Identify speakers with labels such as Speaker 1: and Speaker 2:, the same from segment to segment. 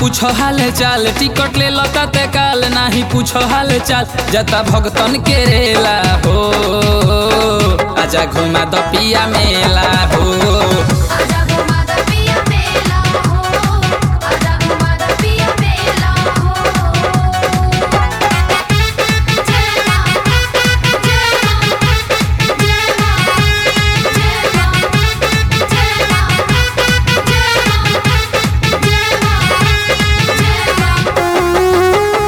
Speaker 1: पूछो हाल चाल टिकट ले लता ते काल नाही पूछो हाल चाल जता भगतन के रेला हो आजा घुमा द पिया मेला हो
Speaker 2: आजा घुमा द पिया मेला हो आजा घुमा द पिया मेला हो जय मां जय मां जय मां जय मां जय मां जय मां जय मां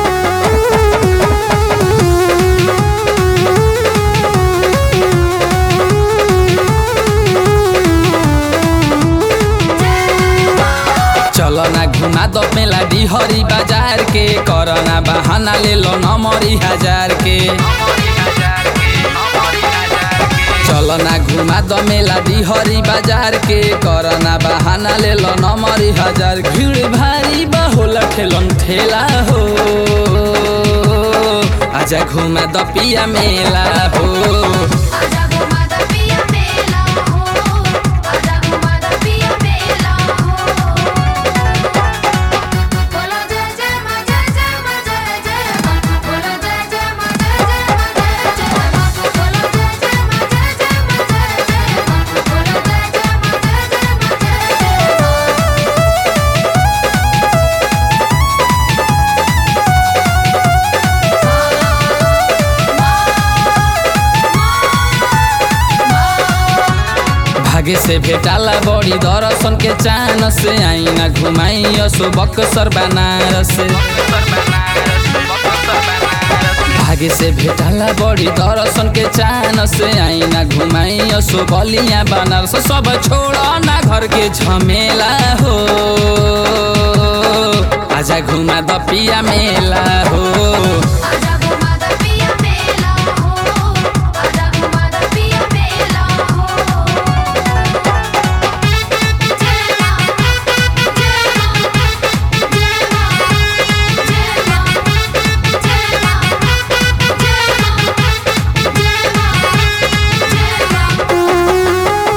Speaker 1: चलो ना घुमा द मेला डिहरी बाजार के करना बहाना ले लो नमरी हजार के चलो ना घुमा द मेला डिहरी बाजार के करना बहाना ले लो नमरी हजार भीड़ भारी बहुल ठेलन ठेला हो आजा घुमा द पिया मेला हो
Speaker 2: आजा घुमा द पिया मेला हो आजा घुमा द पिया मेला हो बोलो जय जय मां जय जय मां जय जय मां बोलो जय जय मां जय जय मां जय जय मां बोलो जय जय मां जय जय मां जय जय मां बोलो जय जय मां जय जय मां जय जय मां
Speaker 1: भागे से भेटाला बड़ी दर्शन के चान से आईना घुमाई असो बक्सर बनारस भागे से भेटाला बड़ी दर्शन के चान से आईना घुमाई असो बलिया बनारस सब छोड़ ना घर के झमेला हो आजा घुमा द पिया मेला हो
Speaker 2: आजा घुमा द पिया मेला हो आजा घुमा द पिया मेला हो जय मां जय मां जय मां जय मां जय मां जय मां जय मां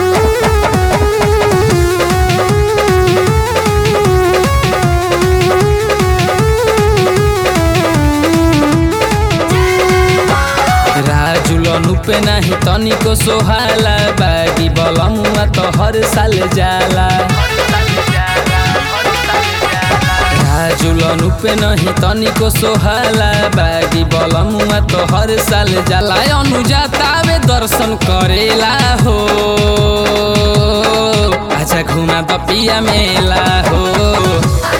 Speaker 1: राजुलन पे नाही तनिको सोहाला बागी बलमुआ त हर साल जाला राजुलन पे नहीं तनिको सोहाला बागी बलमुआ त हर साल जाला अनुजातावे दर्शन करेला हो आजा घुमा द पिया मेला हो